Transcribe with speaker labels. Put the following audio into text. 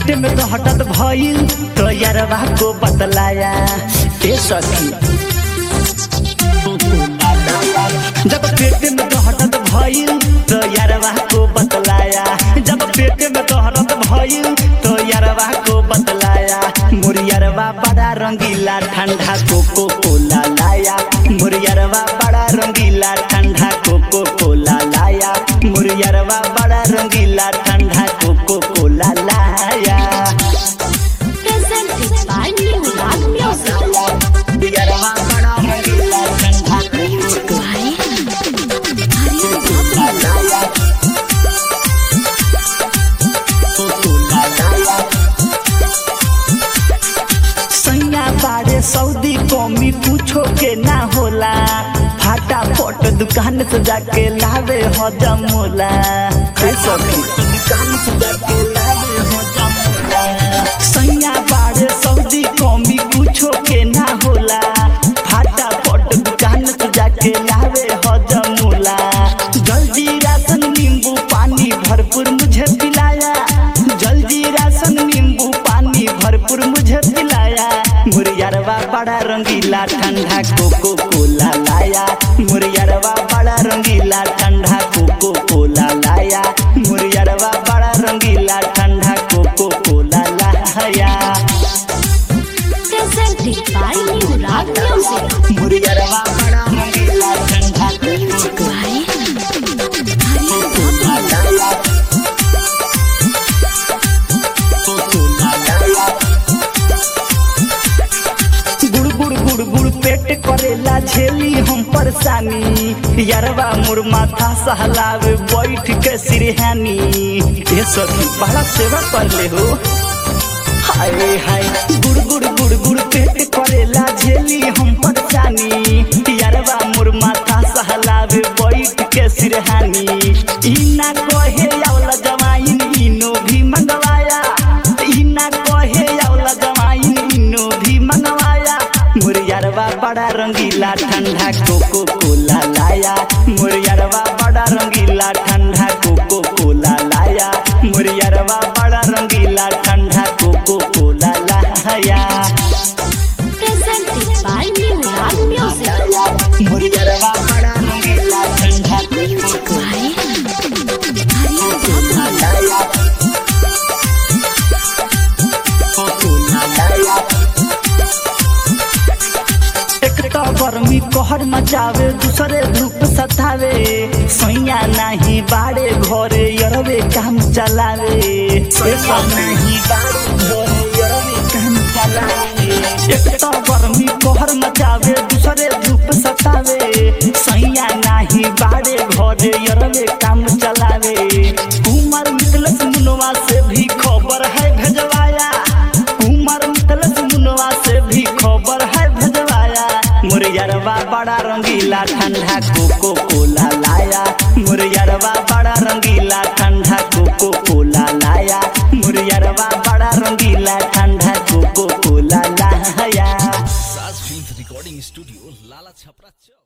Speaker 1: पेट में दहटत भइल तो यारवा को बतलाया ए सखी जब पेट में दहटत भइल तो यारवा को बतलाया जब पेट में दहटत भइल तो यारवा को बतलाया मोर यारवा बड़ा रंगीला ठंडा कोको कोला लाया मोर यारवा बड़ा रंगीला ठंडा कोको कोला लाया मोर यारवा बड़ा रंगीला ठंडा कोको कोला लाया
Speaker 2: Presented by New Rock Music.
Speaker 1: यारवा बड़ा रंगीला ठंडा कोको कोला लाया कोला लाया सैया बारे सऊदी कौमी पूछो के ना होला फाटा फोट दुकान से जाके लावे हजम होला हे सखी दुकान से जाके लावे हजम होला सैया बारे सऊदी कौमी पूछो के ना होला फाटा फोट दुकान से जाके लावे हजम होला जल्दी राशन नींबू पानी भरपूर मुझे पिलाया जल्दी राशन नींबू पानी भरपूर मुझे पिलाया मुरियरवा बड़ा रंगीला ठंडा कोको कोला लाया मुरियरवा बड़ा रंगीला ठंडा कोको कोला लाया मुरियरवा बड़ा रंगीला ठंडा कोको कोला लाया
Speaker 2: Presented by New Rock Music.
Speaker 1: मुरियरवा बड़ा रंगीला ठंडा कोको कोला लाया कोला लाया गुड़ गुड़ गुड़ गुड़ पेट करेला झेली हम परेशानी यारवा मोर माथा सहलावे बैठ के सिरहानी ये सखी बड़ा सेवा कर ले हो हाय हाय गुड़ गुड़ गुड़ गुड़ पेट करेला झेली हम परेशानी यारवा मोर माथा सहलावे बैठ के सिरहानी इना कहे आवला जमाइन इनो भी मंगवाया इना कहे आवला जमाइन इनो भी मंगवाया मुरियरवा बड़ा रंगीला ठंडा कोको कोला लाया मुरियरवा बड़ा रंगीला ठंडा कोको कोला लाया मुरियरवा बड़ा रंगीला ठंडा कोको कोला लाया
Speaker 2: Presented by New Rock Music.
Speaker 1: मुरियरवा बड़ा रंगीला ठंडा कोको कोला लाया कोला लाया एक तो गर्मी कहर मचावे दूसरे धूप सतावे सैया नहीं बाड़े घरे यरवे काम चलावे सैया नहीं बाड़े घरे यरवे काम चलावे एक तो गर्मी कहर मचावे दूसरे धूप सतावे सैया नहीं बाड़े घरे यरवे काम चलावे उमर मितलस मुनवा से भी खबर है भेजवाया उमर मितलस मुनवा से भी खबर है भेजवाया मुरियरवा बड़ा रंगीला ठंडा कोको कोला लाया मुरियरवा बड़ा रंगीला ठंडा कोको कोला लाया मुरियरवा बड़ा रंगीला ठंडा कोको कोला लाया
Speaker 3: साज फिल्म रिकॉर्डिंग स्टूडियो लाला छपरा चौक